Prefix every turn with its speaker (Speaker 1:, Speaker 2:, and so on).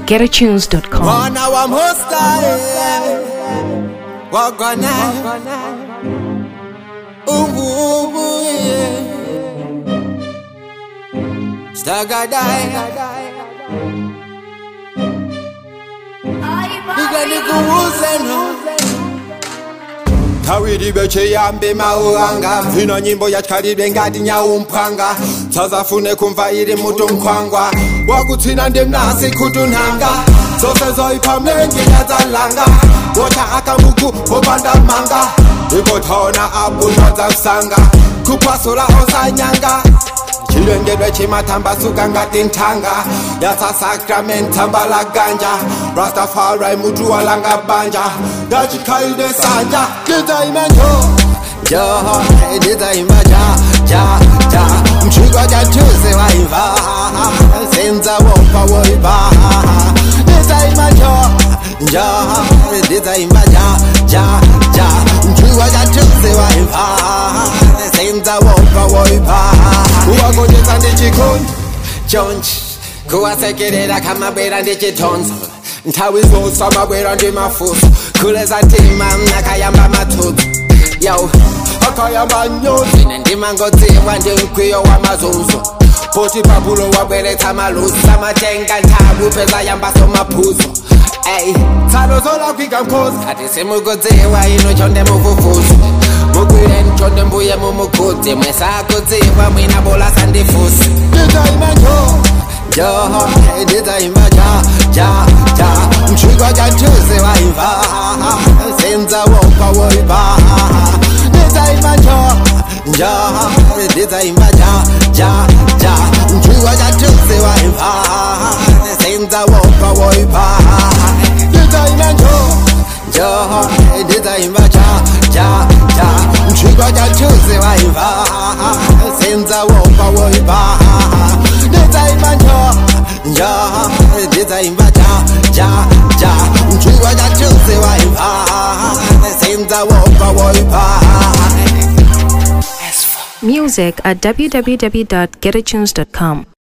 Speaker 1: GetAtunes.com.
Speaker 2: Mwana wa Mostai Wagwana Ubu Stagadai Nigani kuuze no Tawiri beche yambe mauanga Vino nyimbo ya chikalibe ngati nyaumphanga Sazafune kumva iri mutu mkhwangwa Wakutsina ndimnasi kutunhanga Zose zoipha mlengi nyadzalanga Wota akamuku opanda manga Ikothona abunodza kusanga Kuphwasula osanyanga chilengedwe chimatambasuka ngati nthanga yasa sacrament tsamba la ganja rastafari mutu walanga banja ngachikhalide sanja ndidzaimento joho ndidzaimba ja ja ja mchiko cha tuze waimva senza wompa woipa ndidzaima jo njoho ndidzaimba ja ja ja mchiko cha tuze waimva senza wompa woipa uwagonjetsa ndichikoni chonchi kuwasekerera kamabwera ndichitonzo nthawi zonse amabwera ndi mafuso kuleza ntima akayamba mathutsi yo akayamba nyozi ine ndimangodziwa ndi mkwiyo wa mazunzo poti pabulo wabweretsa malusi amatenga nthawi upeza yambaso maphuzo ey tsalo zolakwika mkhosi kati simukudziwa ino chonde mufufuzo mugwire nchonde mbuye mumukhudze mwesakudziwa mwina bola sandifusi ndidzaima njo joho ndidzaimba ja ja ja mchiko cha tuze waimva senza wompa woipa ndidzaima njo njoho ndidzaimba ja ja ja mchiko cha tuze waimva senza wompa woipa ndidzaima njo Joho, ndidzaimba ja ja ja mchiko cha tuze waimva senza wompa woipa ndidzaimba njo njoho ndidzaimba ja ja ja mchiko cha tuze waimva senza wompa woipa
Speaker 1: Music at www.getatunes.com.